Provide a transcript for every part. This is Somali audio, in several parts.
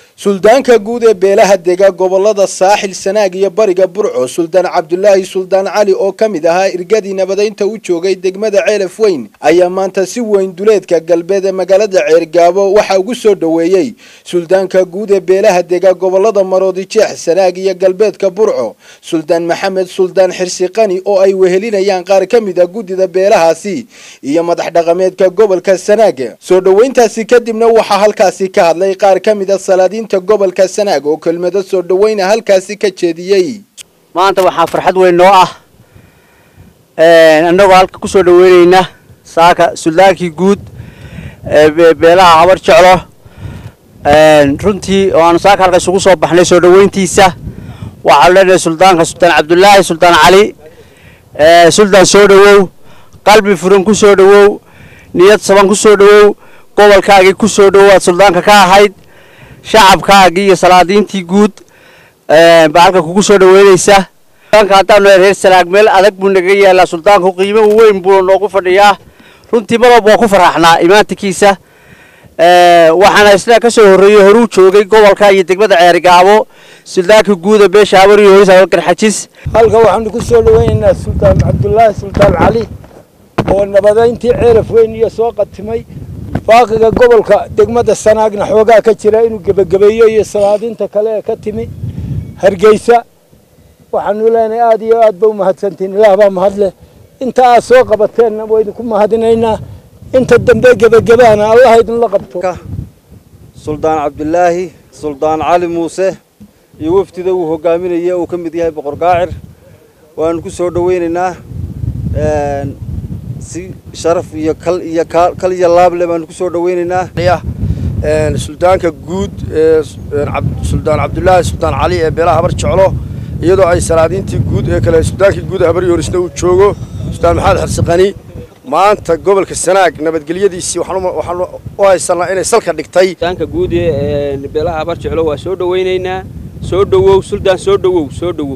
suldaanka guud ee beelaha dega gobolada saaxil sanaag iyo bariga burco suldaan cabdulaahi suldaan cali oo ka mid ahaa irgadii nabadaynta u joogay degmada ceelaf weyn ayaa maanta si weyn duleedka galbeed ee magaalada ceergaabo waxaa ugu soo dhoweeyey suldaanka guud ee beelaha dega gobolada maroodi jeex sanaag iyo galbeedka burco suldaan maxamed suldaan xirsiqani oo ay wehelinayaan qaar ka mid a guddida beelahaasi iyo madax dhaqameedka gobolka sanaag soo dhoweyntaasi kadibna waxaa halkaasi ka hadlay qaar ka mid a salaadiinta gobolka sanaag oo kelmado soo dhoweyna halkaasi ka jeediyey maanta waxaa farxad weyn noo ah annagoo halka ku soo dhoweyneyna saaka suldaankii guud ee beelaha habar jeclo runtii oo aanu saaka halka isugu soo baxnay soo dhoweyntiisa waxaanu leenahay suldaanka suldaan cabdulaahi suldaan cali suldaan soo dhowow qalbi furan ku soo dhowow niyad saban ku soo dhowow gobolkaagii ku soo dhowow aad suldaanka ka ahayd shacabkaagii iyo salaadiintii guud baa halka kugu soo dhoweynaysa suldaanka haddaanu reer sanaag meel adag buu naga yaalaa suldaanku qiimo weyn buu noogu fadhiyaa runtii mar walba waa ku faraxnaa imaantikiisa waxaana isna ka soo horreeyey horuu joogay gobolka iyo degmada ceerigaabo suldaanka guuda beesha habariyo horis garxajis halka waxaanu ku soo dhoweynaynaa suldaan cabdulaahi suldaan cali oo nabadayntii ceelaf weyn iyo soo qatimay faaqiga gobolka degmada sanaagna xoogaa ka jira inuu gebagabeeyo iyo salaadiinta kale ee ka timi hargeysa waxaanu leenahay aada iyo aad ba u mahadsantiin ilaah baa mahadleh inta aad soo qabateenna waydinku mahadinaynaa inta dambe gebagabaana allah idinla qabto suldaan cabdulaahi suldaan cali muuse iyo wafdida uu hogaaminaya uu ka mid yahay boqor gaacir waanu ku soo dhoweynaynaa si sharaf iyo kal iyo kal iyo laable baanu ku soo dhoweynaynaa suldaanka guud ee suldaan cabdulaahi suldaan cali ee beelaha habar jeclo iyadoo ay salaadiintii guud ee kale suldaankii guud habar yorisna uu joogo suldaan maxamed xirsiqani maanta gobolka sanaag nabadgelyadiisii waxaanu u haysanaa inay salka dhigtay suldaanka guud ee beelaha habar jeclo waa soo dhoweynaynaa soo dhowow suldaan soo dhowow soo dhowow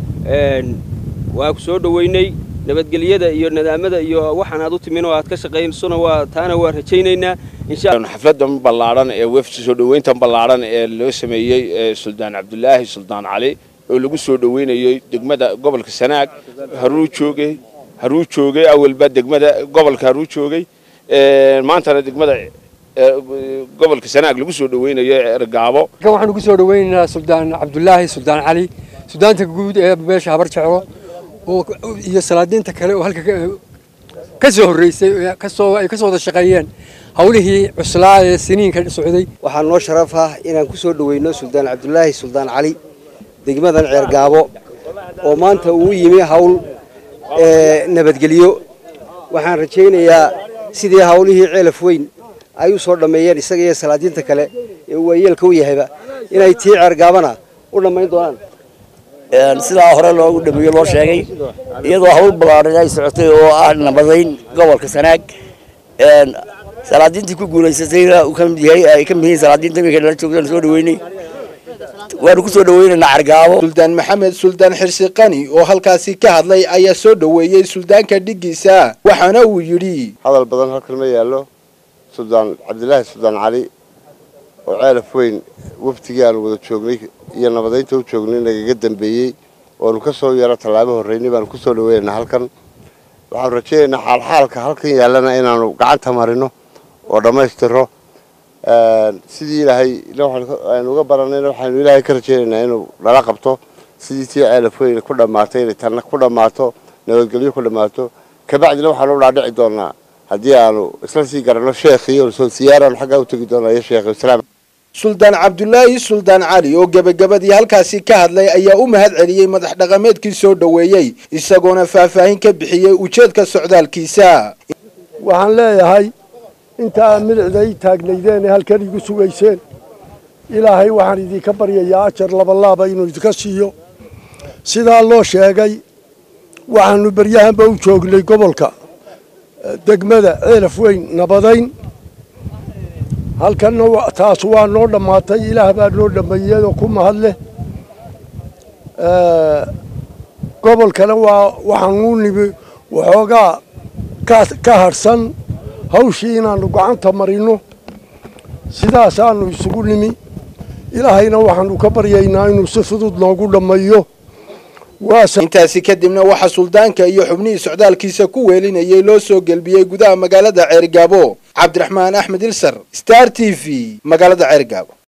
waa ku soo dhoweynay nabadgelyada iyo nadaamada iyo waxaan aad u timin oo aad ka shaqaysona waa taana waa rajaynaynaa xafladan ballaadhan ee wefdi soo dhoweyntan ballaadhan ee loo sameeyey suldaan cabdulaahi suldaan cali oo lagu soo dhoweynayey degmada gobolka sanaag haruu joogay haruu joogay awalba degmada gobolka haruu joogay maantana degmada gobolka sanaag lagu soo dhoweynayo ergaabo waxaanu ku soo dhoweynaynaa suldaan cabdulaahi suldaan cali suldaanka guud ee beesha habar jeclo iyo salaadiinta kale oo halka ka soo horreysay kasoo ay ka soo wada shaqeeyeen hawlihii cuslaa ee siniinka socday waxaa noo sharaf ah inaan ku soo dhoweyno suldaan cabdulaahi suldaan cali degmadan ceergaabo oo maanta uu yimi hawl nabadgelyo waxaan rajaynayaa sidii hawlihii ceelaf weyn ay u soo dhammeeyeen isaga iyo salaadiinta kale ee uu waayeelka u yahayba inay tii ceergaabana u dhammayn doonaan sidaa hore loogu dhameeyo loo sheegay iyadoo hawl ballaadhan ay socotay oo ah nabadayn gobolka sanaag salaadiintii ku guulaysatayna uu ka mid yahay ay ka mid yihiin salaadiinta iminka nala joogtaan soo dhaweynay waanu ku soo dhaweynaynaa cargaabo suldaan maxamed suldaan xirsiqani oo halkaasi ka hadlay ayaa soo dhoweeyey suldaanka dhiggiisa waxaana uu yidhi hadal badan halkan ma yaallo suldaan cabdilaahi suldaan cali oo ceelaf weyn waftigii aanu wada joognay iyo nabadaynta u joognay nagaga dambeeyey oonu ka soo yaro tallaabo horreynay baanu ku soo dhaweynaynaa halkan waxaanu rajaynaynaa xaalxaalka halkan yaallana inaanu gacanta marino oo dhammaystiro sidii ilaahay aynu uga baranayna waxaynu ilaahay ka rajaynaynaa inuu nala qabto sidii tii ceelaf weyn ku dhammaatay inay tanna ku dhammaato nabadgelyo ku dhammaato kabacdina waxaanu u dhaadhici doonaa haddii aanu isla sii garanno sheekhiyo siyaaraanu xaggaa u tegi doonaa iyo sheekhi islaam suldaan cabdulaahi suldaan cali oo gebagabadii halkaasi ka hadlay ayaa u mahad celiyey madax dhaqameedkii soo dhoweeyey isagoona faahfaahin ka bixiyey ujeedka socdaalkiisa waxaan leeyahay inta aad midicda ii taagnaydeen ee halkan igu sugayseen ilaahay waxaan idinka baryayaa ajar labalaaba inuu idinka siiyo sidaa loo sheegay waxaanu beryahanba u joognay gobolka degmada ceelaf weyn nabadayn halkanna taas waa noo dhammaatay ilaah baa noo dhammeeyeyoo ku mahad leh gobolkana waa waxaanuu nimi waxoogaa ka harhsan hawshii inaannu gacanta marino sidaasaannu isugu nimi ilaahayna waxaanu ka baryaynaa inuu si fudud noogu dhammeeyo intaasi kadibna waxaa suldaanka iyo xubnihii socdaalkiisa ku weelinayay loo soo gelbiyey gudaha magaalada ceergaabo cabdiraxmaan axmed ilsar star t v magaalada ceergaabo